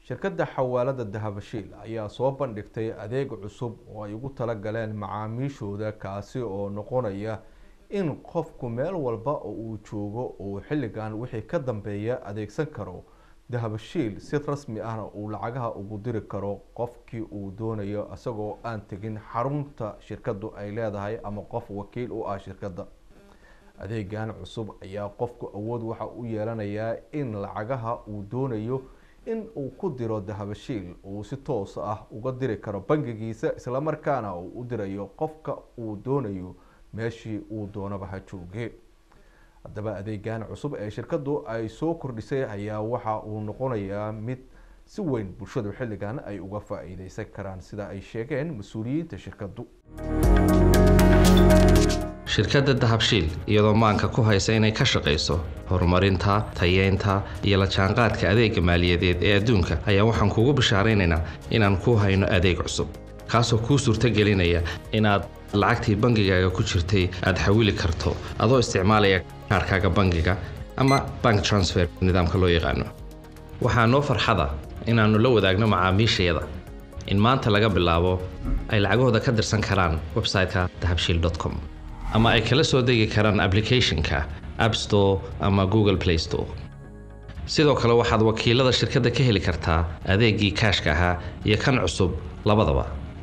shirkadda xawaalada dahabashiil ayaa soo bandhigtay adeeg cusub oo ay ugu talagaleen macaamiishooda kaasi oo noqonaya in qofku meel walba oo uu joogo uu xilligan wixii ka dambeeya adeegsan karo dahabashiil si rasmi ahna uu lacagaha ugu diri karo qofkii uu doonayo isagoo aan tegin xarunta shirkadu ay leedahay ama qof wakiil u ah shirkadda adeegan cusub ayaa qofku awood waxa u yeelanayaa in lacagaha uu doonayo in uu ku diro dahabashiil uu si toos ah uga diri karo bangigiisa islamarkaana uu u dirayo qofka uu doonayo meeshii uu doonaba ha jooge haddaba adeegan cusub ee shirkadu ay soo kordhisay ayaa waxa uu noqonayaa mid si weyn bulshadu xilligan ay uga faa-iideysan karaan sida ay sheegeen mas-uuliyiinta shirkadu shirkadda dahabshiil iyadoo maanka ku haysa inay ka shaqayso horumarinta tayeynta iyo la jaanqaadka adeega maaliyadeed ee adduunka ayaa waxaan kugu bishaaraynaynaa inaan kuu hayno adeeg cusub kaasoo kuu suurtagelinaya inaad lacagtii bangigaaga ku jirtay aad xawili karto adoo isticmaalaya kaarkaaga bangiga ama bank transfer nidaamka loo yaqaano waxaa noo farxada inaannu la wadaagno macaamiishayada in maanta laga bilaabo ay lacagahooda ka dirsan karaan website-ka dahabshiil com ama ay kala soo degi karaan applicationka app store ama google play store sidoo kale waxaad wakiilada shirkadda ka heli kartaa adeegii kaashka ahaa iyo kan cusub labadaba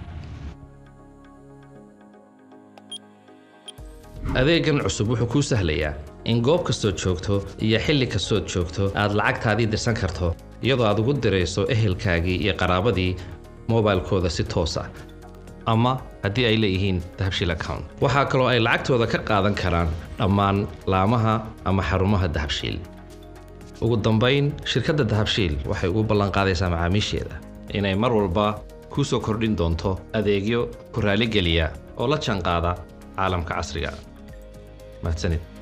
adeegan cusub wuxuu kuu sahlayaa in goob kastood joogto iyo xilli kastood joogto aad lacagtaadii dirsan karto iyadoo aad ugu dirayso ehelkaagii iyo qaraabadii mobilkooda si toos ah ama haddii ay leeyihiin dahabshiil account waxaa kaloo ay lacagtooda ka qaadan karaan dhammaan laamaha ama xarumaha dahabshiil ugu dambayn shirkadda dahabshiil waxay ugu ballanqaadaysaa macaamiisheeda inay mar walba kuu soo kordhin doonto adeegyo ku raaligeliya oo la jaanqaada caalamka casriga mahadsanid